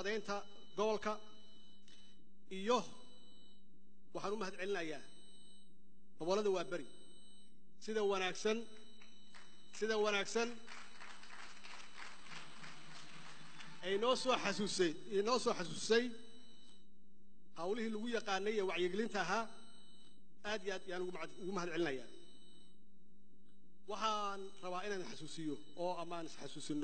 nabadeynta gobolka iyo waxaan u mahad celinayaa gobollada waa beri sida wanaagsan sida wanaagsan ay noo soo xasuusay inoo soo xasuusay hawlihii lagu yaqaanay ee wacyigelinta ahaa aad iyo aad yaan ugu mahad- ugu mahad celinayaa waxaan rabaa inaan xasuusiyo oo amaan isxasuusinno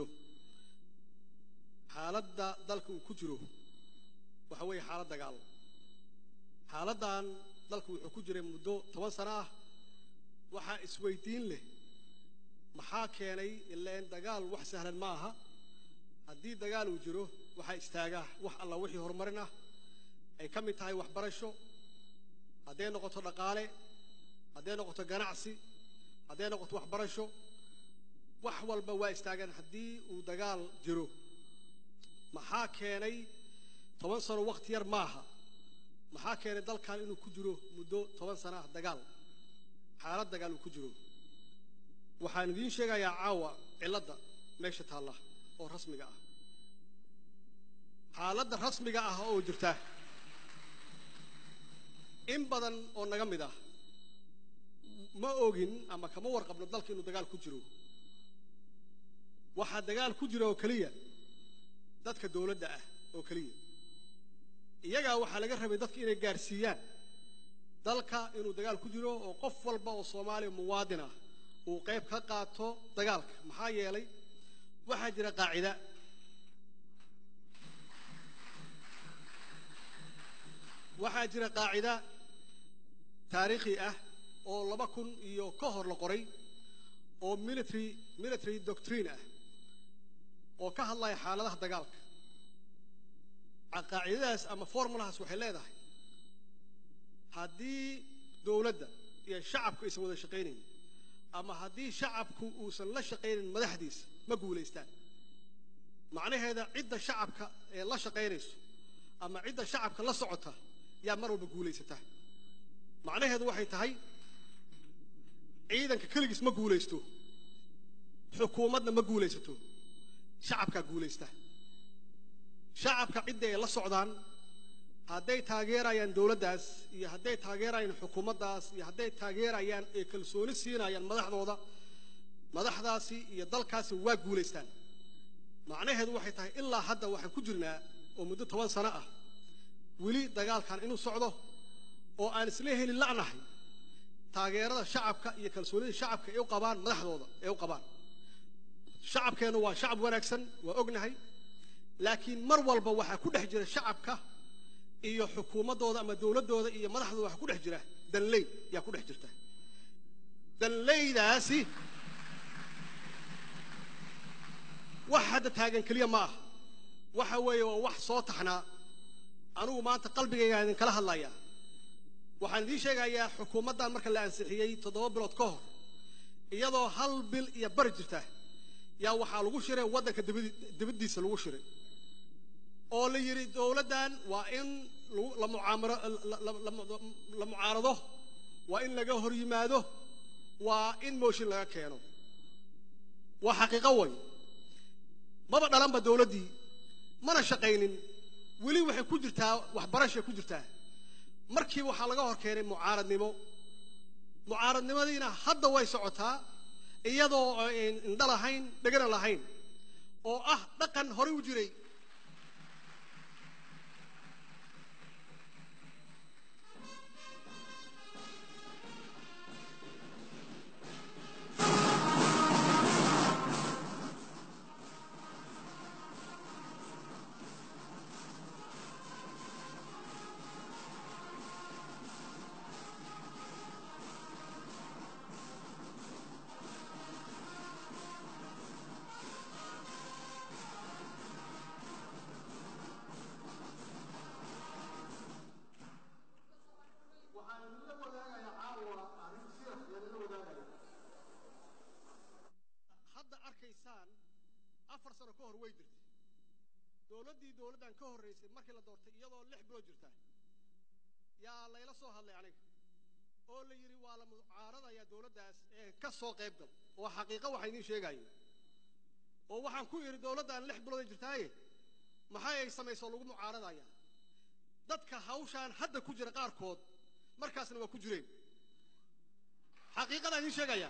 xaaladda dalka uu ku jiro waxa weeye xaalad dagaal xaaladdan dalku wuxuu ku jiray muddo toban sano ah waxaa isweydiin leh maxaa keenay ileen dagaal wax sahlan ma aha haddii dagaal uu jiro waxaa istaagaa wax alla wixii horumarin ah ay ka mid tahay waxbarasho hadday noqoto dhaqaale hadday noqoto ganacsi hadday noqoto waxbarasho wax walba waa istaagaan haddii uu dagaal jiro maxaa keenay toban sano wakhti yar maaha maxaa keenay dalkan inuu ku jiro muddo toban sano ah dagaal xaalad dagaal uu ku jiro waxaan idiin sheegayaa caawa cilladda meesha taalla oo rasmiga ah xaaladda rasmiga ah oo jirta in badan oo naga mid ah ma ogin ama kama warqabno dalka inuu dagaal ku jiro waxaa dagaal ku jira oo keliya dadka dowladda ah oo keliya iyagaa waxaa laga rabay dadka inay gaadhsiiyaan dalka inuu dagaal ku jiro oo qof walba oo soomaaliya muwaadin ah uu qayb ka qaato dagaalka maxaa yeelay waxaa jira qaacida waxaa jira qaacida taariikhi ah oo laba kun iyo ka hor la qoray oo military military doctrine ah oo ka hadlaya xaaladaha dagaalka qaacidadaas ama formulahaas waxay leedahay haddii dowladda iyo shacabku aysan wada shaqaynayn ama haddii shacabku uusan la shaqaynayn madaxdiisa ma guulaystaan macnaheeda cidda shacabka ee la shaqaynayso ama cidda shacabka la socota yaa mar walba guulaysata macnaheedu waxay tahay ciidanka keligiis ma guulaysto xukuumadna ma guulaysato shacabkaa guulaysta shacabka cidda ay la socdaan hadday taageerayaan dowladdaas iyo hadday taageerayaan xukuumaddaas iyo hadday taageerayaan ee kalsooni siinayaan madaxdooda madaxdaasi iyo dalkaasi waa guulaystaan macnaheedu waxay tahay ilaa hadda waxaan ku jirnaa oo muddo toban sano ah weli dagaalkan inuu socdo oo aan isla heli la'nahay taageerada shacabka iyo kalsoonida shacabka ay u qabaan madaxdooda ay u qabaan shacabkeennu waa shacab wanaagsan waa ognahay laakiin mar walba waxaa ku dhex jira shacabka iyo xukuumaddooda ama dowladdooda iyo madaxdooda waxaa ku dhex jira danley yaa ku dhex jirta danleydaasi wax hadda taagan keliya ma aha waxa weeye waa wax soo taxnaa anugu maanta qalbigayga idinkala hadlayaa waxaan idiin sheegayaa xukuumaddan marka la ansixiyey toddoba bilood ka hor iyadoo hal bil iyo bari jirta yaa waxaa lagu shiray waddanka dibadi- dibaddiisa lagu shiray oo la yidhi dowladdan waa in lagu- la mucaamaro la- la- la- la mucaarado waa in laga hor yimaado waa in mooshin laga keeno waa xaqiiqo way maba dhalanba dowladdii mana shaqaynin weli waxay ku jirtaa waxbarashay ku jirtaa markii waxaa laga hor keenay mucaaradnimo mucaaradnimadiina hadda way socotaa iyadoo aan indho lahayn dhegana lahayn oo ah dhaqan horey u jiray hadda arkaysaan afar sano ka hor way jirtay dowladdii dowladdan ka horraysay markii la doortay iyadoo lix bilood jirta yaa layla soo hadlay aniga oo la yidhi waa la mucaaradayaa dowladdaas ee ka soo qayb gal oo xaqiiqo waxaa idiin sheegayo oo waxaan ku yidhi dowladdan lix bilood ay jirtaaye maxay ay samaysoo lagu mucaaradaya dadka hawshaan hadda ku jira qaarkood markaasna waa ku jireen xaqiiqadaan idiin sheegaya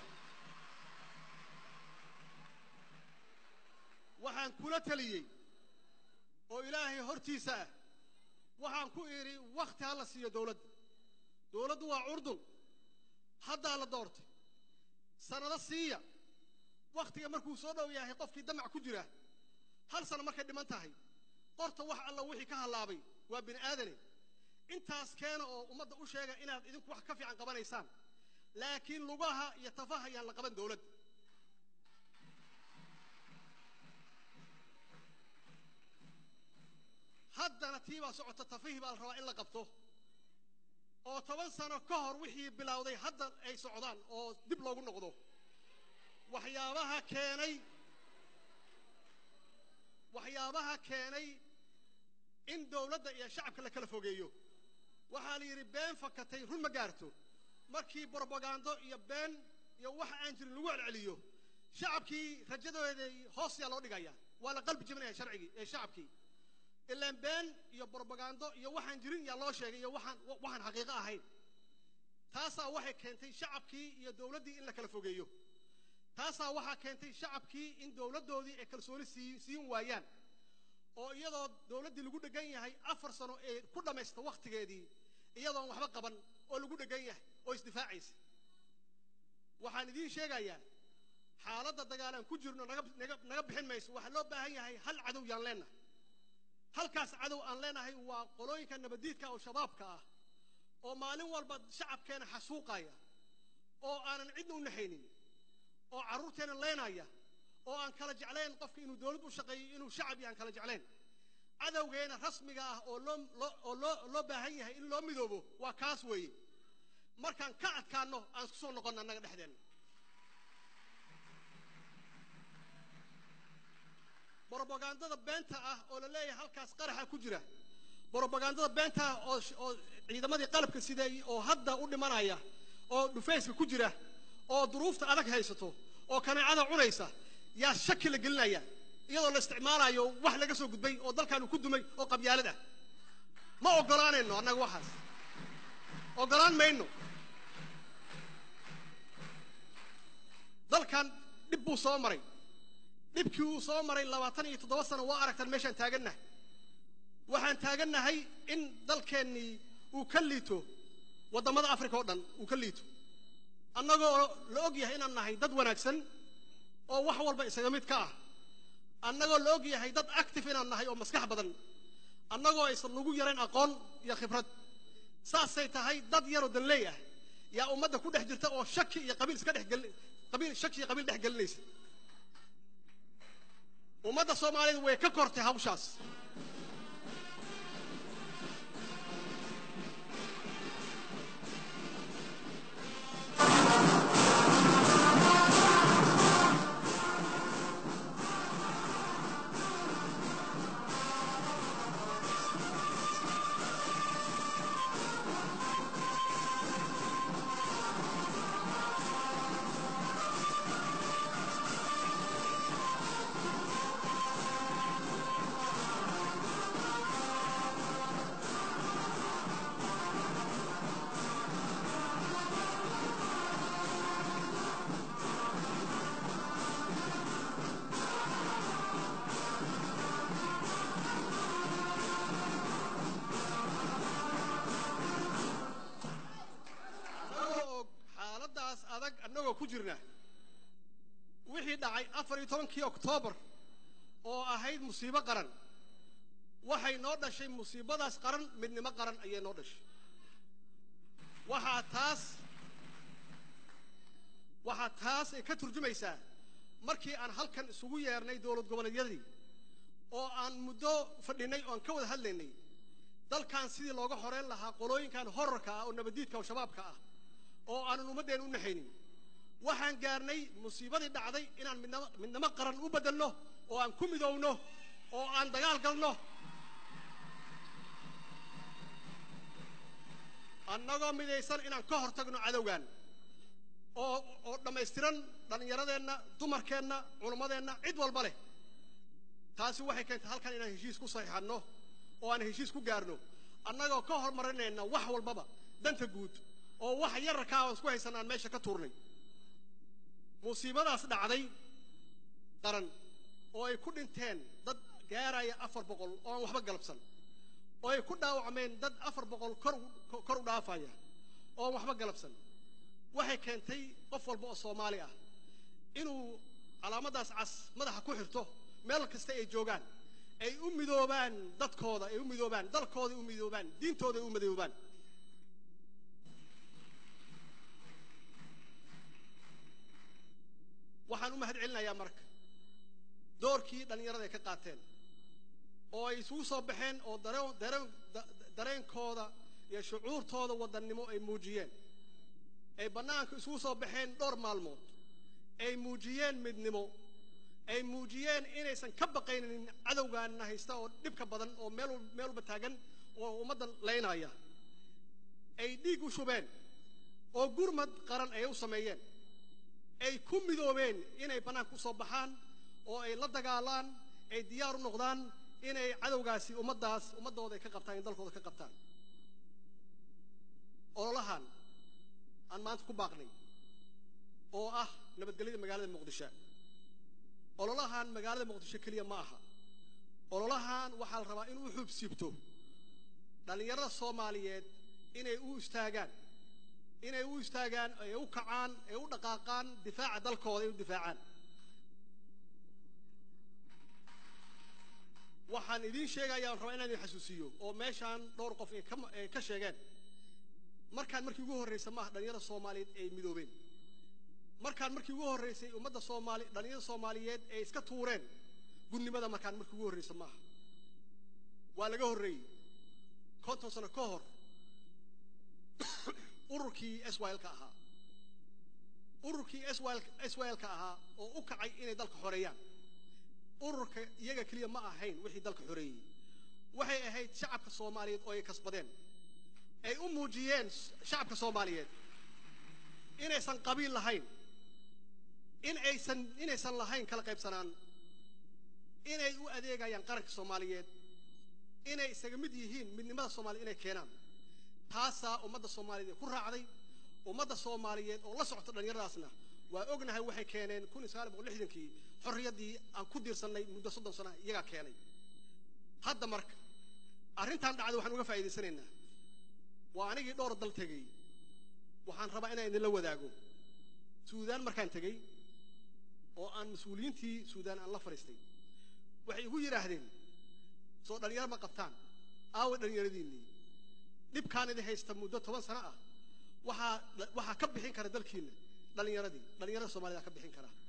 waxaan kula taliyey oo ilaahay hortiisa ah waxaan ku idhi wakhti ha la siiyo dowladda dowladdu waa curdun haddaa la doortay sannado siiya wakhtiga markuu soo dhow yahay qofkii damac ku jira hal sano markay dhiman tahay qorta wax alla wixii ka hallaabay waa bini aadane intaas keena oo ummadda u sheega inaad idinku wax ka fiican qabanaysaan laakiin lugaha iyo tafaha ayaan la qaban dowladda haddana tii baa socota tafihii baa la rabaa in la qabto oo toban sano ka hor wixii bilowday hadda ay socdaan oo dib loogu noqdo waxyaabaha keenay waxyaabaha keenay in dowladda iyo shacabka la kala fogeeyo waxaa la yidhi been fakatay run ma gaarto markii brobagando iyo been iyo wax aan jirin lagu celceliyo shacabkii rajadooday hoos yaa loo dhigaya waa la qalbi jebinaya sharcigii ee shacabkii ilaan been iyo brobagando iyo waxaan jirin yaa loo sheegay iyo waxaan waxaan xaqiiqo ahayn taasaa waxay keentay shacabkii iyo dowladdii in la kala fogeeyo taasaa waxaa keentay shacabkii in dowladdoodii ay kalsooni sii siin waayaan oo iyadoo dowladdii lagu dhegan yahay afar sano ee ku dhammaysta wakhtigeedii iyadoon waxba qaban oo lagu dhegan yahay oo isdifaacaysa waxaan idiin sheegayaa xaaladda dagaalaan ku jirno naga naga naga bixin mayso waxaa loo baahan yahay hal cadow yaan leenahay halkaas cadow aan leenahay waa qolooyinka nabadiidka oo shabaabka ah oo maalin walba shacabkeena xasuuqaya oo aanan cidna u naxaynin oo carruurteena leenaya oo aan kala jeclayn qofka inuu dowlad u shaqeeyo inuu shacab iyo aan kala jeclayn cadowgeena rasmiga ah oo loo loo oo loo loo baahan yahay in loo midoobo waa kaas weeye markaan ka adkaanno aan isku soo noqonno annaga dhexdeenna brobagandada beenta ah oo la leeyahay halkaas qaraxa ku jira brobagandada beenta ah oo oo ciidamadii qalabka sideey oo hadda u dhimanaya oo dhufayska ku jira oo duruufta adag haysato oo kaneecada cunaysa yaa shaki la gelinaya iyadoo la isticmaalayo wax laga soo gudbay oo dalkaanu ku dumay oo qabyaalad ah ma oggolaanayno annaga waxaas oggolaan mayno dalkan dhib buu soo maray dhibkii uu soo maray labaatan iyo toddoba sano waa aragtaan meeshaan taagannahay waxaan taagannahay in dalkeennii uu ka liito waddamada africa oo dhan uu ka liito annagoo la og yahay inaan nahay dad wanaagsan oo wax walba isaga mid ka ah annagoo la og yahay dad active inaan nahay oo maskax badan annagoo aysan nagu yarayn aqoon iyo khibrad saasay tahay dad yaroo danleey ah yaa ummadda ku dhex jirta oo shaki iyo qabiil iska dhexgeli qabiil shaki iyo qabiil dhex gelinaysa ummadda soomaaliyeed way ka kortay hawshaas annagoo og xaaladdaas adag annagoo ku jirna wixii dhacay afar iyo tobankii oktoobar oo ahayd musiibo qaran waxay noo dhashay musiibadaas qaran midnimo qaran ayay noo dhashay waxaa taas waxaa taas ay ka turjumaysaa markii aan halkan isugu yeernay dowlad goboleedyadii oo aan muddo fadhinay oo aan ka wada hadlaynay dalkan sidii looga horeyn lahaa qolooyinkan horarka ah oo nabadiidka oo shabaabka ah oo aanan ummaddeen u naxaynin waxaan gaarnay musiibadii dhacday inaan midnamo midnimo qaran u beddelno oo aan ku midowno oo aan dagaal galno annagoo midaysan inaan ka hor tagno cadowgan oo oo dhammaystiran dhallinyaradeenna dumarkeenna culimmadeenna cid walba leh taasi waxay keentay halkan inaan heshiis ku saxiixanno oo aan heshiis ku gaarno annagoo ka hormarinayna wax walbaba danta guud oo wax yararkaa aan isku haysan aan meesha ka tuurnay musiibadaas dhacday qaran oo ay ku dhinteen dad gaaraya afar boqol oo aan waxba galabsan oo ay ku dhaawacmeen dad afar boqol kor kor u dhaafaya oo aan waxba galabsan waxay keentay qof walba oo soomaali ah inuu calaamadaas cas madaxa ku xirto meel kasta ay joogaan ay u midoobaan dadkooda ay u midoobaan dalkooda ay u midoobaan diintooda ay u midoobaan waxaan u mahad celinayaa marka doorkii dhallinyarada ay ka qaateen oo ay isugu soo baxeen oo dareen dareen dareenkooda iyo shucuurtooda wadannimo ay muujiyeen ay bannaanka isugu soo baxeen dhowr maalmood ay muujiyeen midnimo ay muujiyeen inaysan ka baqaynin cadowgaana haysta oo dhibka badan oo meel meel walba taagan oo ummadda laynaya ay dhiig u shubeen oo gurmad qaran ay u sameeyeen ay ku midoobeen inay bannaanka u soo baxaan oo ay la dagaalaan ay diyaar u noqdaan inay cadowgaasi ummaddaas ummaddooda ay ka qabtaan in dalkooda ka qabtaan ololahan aan maanta ku baaqnay oo ah nabadgelyada magaalada muqdisho ololahan magaalada muqdisho keliya ma aha ololahan waxaa la rabaa inuu xubsiibto dhallinyarada soomaaliyeed inay u istaagaan inay u istaagaan ay u kacaan ay u dhaqaaqaan difaaca dalkooda ay u difaacaan waxaan idiin sheegayaa aan rabaa inaan idin xasuusiyo oo meeshaan dhowr qof ay ka ay ka sheegeen markaan markii ugu horraysa maaha dhallinyarada soomaaliyeed ay midoobeen markaan markii ugu horraysay ummadda soomaali dhallinyarada soomaaliyeed ay iska tuureen gunnimada markaan markii ugu horraysa maaha waa laga horreeyey konton sano ka hor ururkii swlka ahaa ururkii swlka ahaa oo u kacay inay dalka xoreeyaan ururka iyaga keliya ma ahayn wixii dalka xoreeyey waxay ahayd shacabka soomaaliyeed oo ay kasbadeen ay u muujiyeen shacabka soomaaliyeed inaysan qabiil lahayn in aysan inaysan lahayn kala qaybsanaan inay u adeegayaan qaranka soomaaliyeed inay isaga mid yihiin midnimada soomaaliyed inay keenaan taasaa ummadda soomaaliyeed ee ku raacday ummadda soomaaliyeed oo la socota dhallinyaradaasna waa ognahay waxay keeneen kun iyo sagaal boqol lixdankii xorriyaddii aan ku diirsannay muddo soddon sana iyagaa keenay hadda marka arrintan dhacday waxaan uga faa'iidaysanaynaa waa anigii dhowr dal tegey waxaan rabaa inaan idinla wadaago suudaan markaan tegey oo aan mas-uuliyiintii suudaan aan la fadhiistay waxay igu yidhaahdeen soo dhallinyaro ma qabtaan aaway dhallinyaradiinnii dhibkaan idin haysta muddo toban sano ah waxaa waxaa ka bixin kara dalkiinna dhallinyaradii dhallinyarada soomaalida ka bixin kara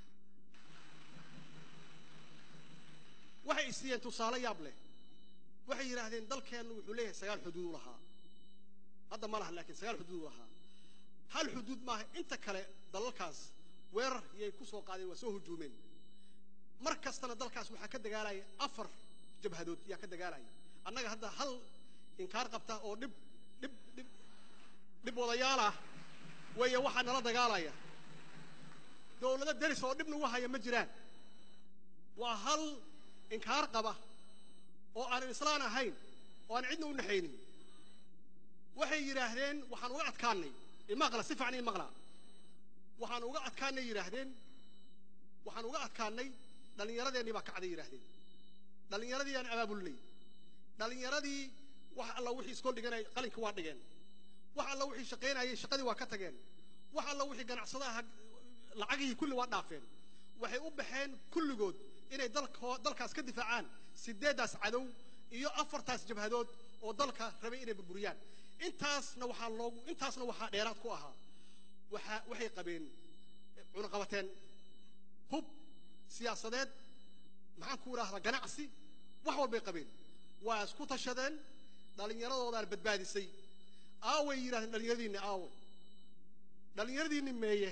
waxay isiiyeen tusaale yaab leh waxay yidhaahdeen dalkeennu wuxuu leeyahay sagaal xuduud u lahaa hadda ma laha laakiin sagaal xuduud u lahaa hal xuduud maaha inta kale dalalkaas weerar yay ku soo qaadeen waa soo hujuumeen mar kastana dalkaas waxaa ka dagaalaya afar jabhadood yaa ka dagaalaya annaga hadda hal inkaar qabta oo dhib dhib dhib dhib wadayaal ah weeye waxaa nala dagaalaya dowlado deris oo dhib nagu haya ma jiraan waa hal inkaar qaba oo aanan islaan ahayn oo aan cidna u naxaynin waxay yidhaahdeen waxaan uga adkaanay imaqla si fiican imaqla waxaan uga adkaanay yidhaahdeen waxaan uga adkaanay dhallinyaradeenii baa kacday yidhaahdeen dhallinyaradii aan abaabulnay dhallinyaradii wax alla wixii iskool dhiganay qalinka waa dhigeen wax alla wixii shaqaynayay shaqadii waa ka tageen wax alla wixii ganacsadaha lacagihii kulli waa dhaafeen waxay u baxeen kulligood inay dalko dalkaas ka difaacaan sideeddaas cadow iyo afartaas jabhadood oo dalka rabay inay burburiyaan intaasna waxaa loogu intaasna waxaa dheeraad ku ahaa waxaa waxay qabeen cunaqabateen hub siyaasadeed maxaan ku idhaahdaa ganacsi wax walbay qabeen waa isku tashadeen dhallinyaradoodaana badbaadisay aaway yidhahdeen dhallinyaradiinni aawo dhallinyaradiinni meeye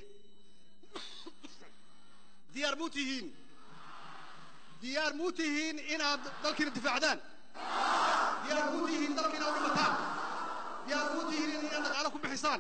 diyaar muu tihiin diyaar muu tihiin inaad dalkiina difaacdaan diyaar muu tihiin dalkiina u dhimataan diyaar muu tihiin inaad dhaqaalo ku bixisaan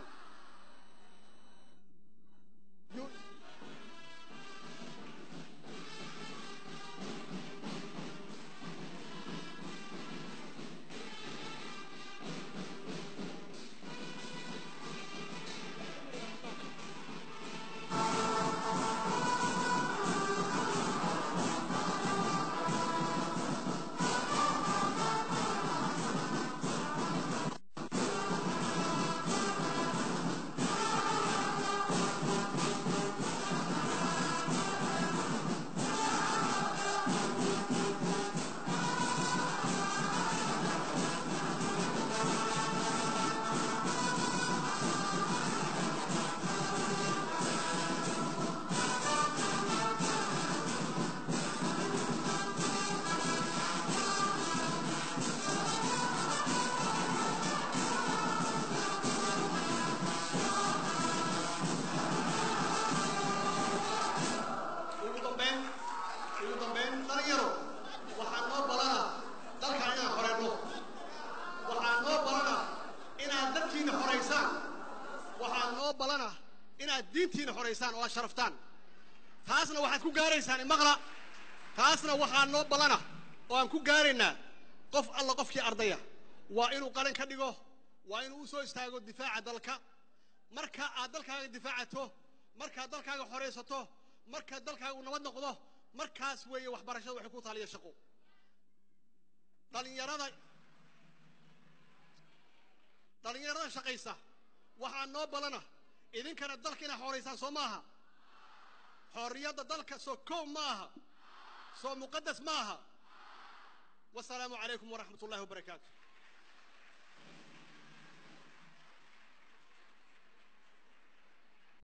karaamaysaan oo aad sharaftaan taasna waxaad ku gaaraysaan imaqla taasna waxaa noo ballana oo aan ku gaaraynaa qof alla qofkii ardaya waa inuu qalin ka dhigo waa inuu u soo istaago difaaca dalka marka aad dalkaaga difaacato markaad dalkaaga xoraysato marka dalkaaga uu nabad noqdo markaas weeye waxbarashada waxay ku taaliya shaqo dhalinyarada dhalinyarada shaqaysa waxaa noo ballana idinkana dalka inaad xoraysaan soo maaha xorriyadda dalka soo kow ma aha soo muqadas ma aha wasalaamu calaykum waraxmat ullahi wabarakaatu